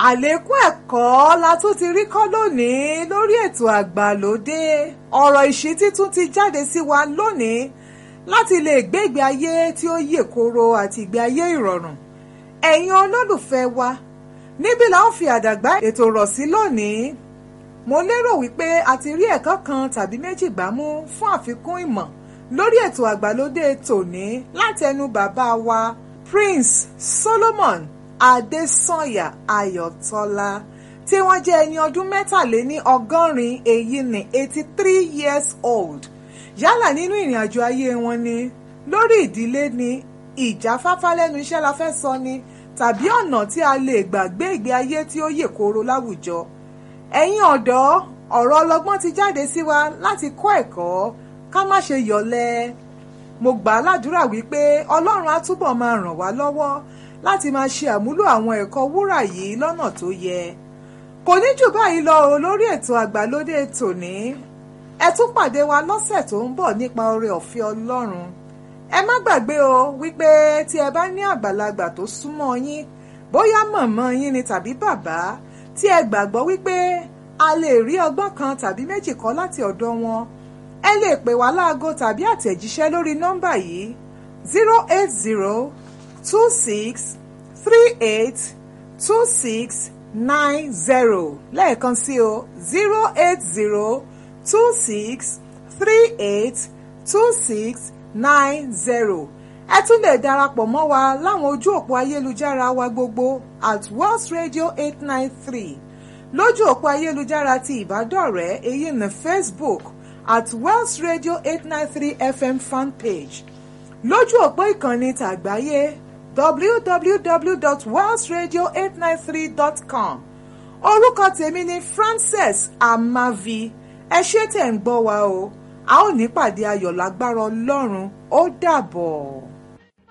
àlékún ẹ̀kọ́ la tún ti rí kọ́ lónìí lórí ètò àgbàlódé ọ̀rọ̀ ìṣítí tún ti jáde sí wa lónìí láti lè gbé ìgbé ayé tí ó yè koro àti ìgbé ayé ìrọ̀rùn ẹ̀yin olólùfẹ́ wa níbí la ó fi àdàgbà ètò rọ̀ sí lónìí mo lérò wípé a ti rí ẹ̀kọ́ kan tàbí méjì gbámú fún àfikún ìmọ̀ lórí ètò àgbàlódé tòní látẹnu bàbá wa Prince Solomon Adésànyà Ayọ̀tọ́lá tí wọ́n jẹ́ ẹni ọdún mẹ́tàléní ọgọ́rin èyí ní eighty three years old yálà nínú ìrìn àjò ayé wọn ni lórí ìdílé ni ìjáfáfá lẹ́nu iṣẹ́ la fẹ́ sọ ni tàbí ọ̀nà tí a lè gbàgbé ìgbé ayé tí ó yè kooro láwùjọ ẹ̀yin ọ̀dọ́ ọ̀rọ̀ ọlọ́gbọ́n ti jáde sí wa láti kọ́ ẹ̀kọ́ ká má ṣe yọ̀lẹ mo gbà á ládùúrà wípé ọlọ́run á túbọ̀ máa ràn wá lọ́wọ́ láti máa ṣe àmúlò àwọn ẹ̀kọ́ wúrà yìí lọ́nà tó yẹ kò ní jù báyìí lọ o lórí ètò àgbàlódé tòní ẹ tún pàdé wa lọ́sẹ̀ tó ń bọ̀ nípa oore ọ̀fẹ́ ọlọ́run ẹ má gbàgbé o wípé tí ẹ bá ní àgbàlagbà tó súnmọ́ yín bóyá mọ̀mọ́ yín ni tàbí bàbá tí ẹ gbàgbọ́ wípé a lè rí ọgbọ́n kan tàbí méjì kọ́ láti ọ̀dọ̀ wọn ẹ lè pè wá láago tàbí àtẹ̀jíṣẹ́ lórí nọ́mbà yìí zero eight zero two six three eight two six nine zero lẹ́ẹ̀kan sí o zero eight zero two six three eight two six nine zero ẹ tún lè darapọ̀ mọ́ wa láwọn ojú òpó ayélujára wa gbogbo at Wells Radio eight nine three lójú òpó ayélujára ti ìbádọ́rẹ̀ẹ́ èyí ní Facebook at Wells Radio eight nine three FM fanpage lójú òpó ìkànnì tàgbáyé www.wellsradio893.com orúkọ tèmi ni Frances Amavi ẹ ṣé tẹ̀ ń gbọ́ wa o a ó ní pàdé ayọ̀ lágbára Ọlọ́run ó dàbọ̀.